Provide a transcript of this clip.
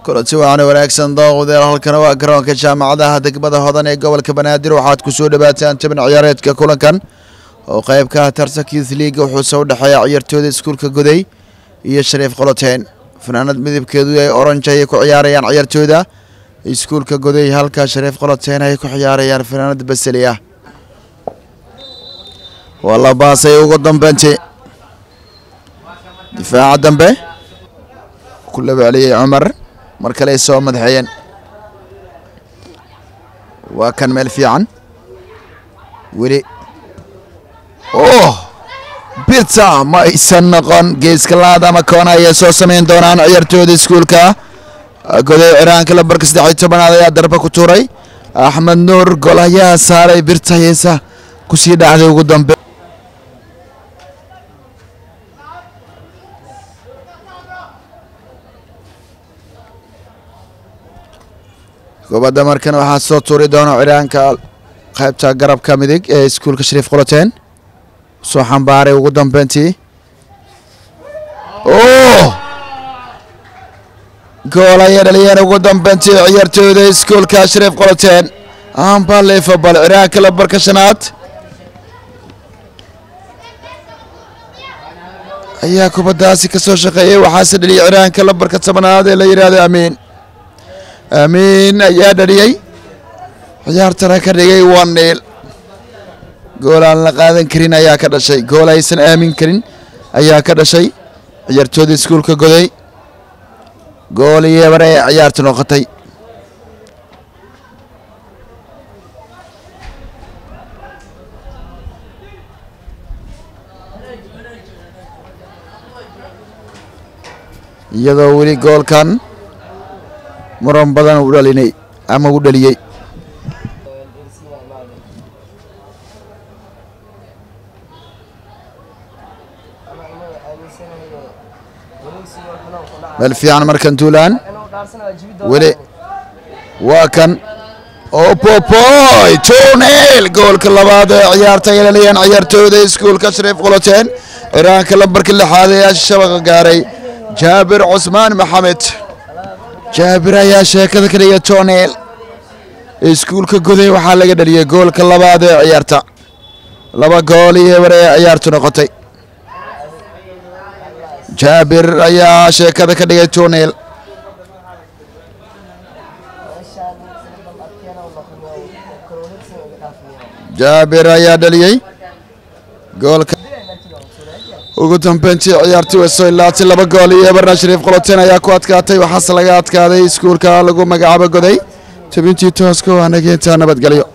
kulanti waxaana wanaagsan daawadayaal halkana waa garoonka jaamacadaha degmada hodan ee gobolka banaadir waxaad ku soo dhawaataan jabin ciyaareedka kulankan oo qayb ka ah tartankiis liiga wuxuuse u dhexeeya ciyaartooyda iskuulka goday iyo shariif qoloteen fanaanad midabkeedu ay oranj ayay ku ciyaarayaan ciyaartooyda iskuulka goday halka shariif qoloteen ay ku ciyaarayaan fanaanad baseli ah waa la baasay ugu dambeyntii difaaca dambe ku labaliyey cumar mar kale ay soo madaxeeyeen waa kan meel fiican weli oh bita ma aysan noqon geeska laad ama koona ayay soo samayn doonaan ciyaartooyda iskuulka goday ciraanka lambarka saddex iyo tobanaad ayaa darba ku tuuray axmed nuur gol ayaa saaray birta heesa kusii dhacday ugu dambe kubadda markan waxaa soo tuuri doona ciraanka qaybta garabka midig ee iskuulka shariif qoloteen soo xambaaray ugu dambeyntii oh gool ayay dhaliyeen ugu dambeyntii ciyaartooyda iskuulka shariif qoloteen ambalefabal ciraanka lambarka shanaad ayaa kubaddaasi ka soo shaqeeyey waxaase dhaliyay ciraanka lambarka tobanaad ee la yidhaahdo amiin amiin ayaa dhaliyey ciyaartana ka dhigay one niil gool aan la qaadan karin ayaa ka dhashay gool aysan aamin karin ayaa ka dhashay ciyaartooda iskuulka goday gool iyo bare ee ciyaarta noqotay iyadoo weli goolkan muran badan u dhalinay ama u dhaliyey meel fiican markan tuulaan weli waa kan opopoy tunel goolka labaad ee ciyaarta ay dhaliyeen ciyaartooyda iskuulka shariif qoloteen ciraanka lambarka lixaad ee shabaqa gaaray jaabir cusmaan maxamed jaabir ayaa sheekada ka dhigay tonel iskuulka goday waxaa laga dhaliyey goolka labaad ee ciyaarta laba gool iyo bare ee ciyaartu noqotay jaabir ayaa sheekada ka dhigay tonel jaabir ayaa dhaliyey goolka ugu dambeyntii ciyaartii way soo ilaatay laba gool iyo eberna shariif qoloteen ayaa ku adkaatay waxaase laga adkaaday iskuulka lagu magacaabo goday tabintii tooska waa nageynta nabadgelyo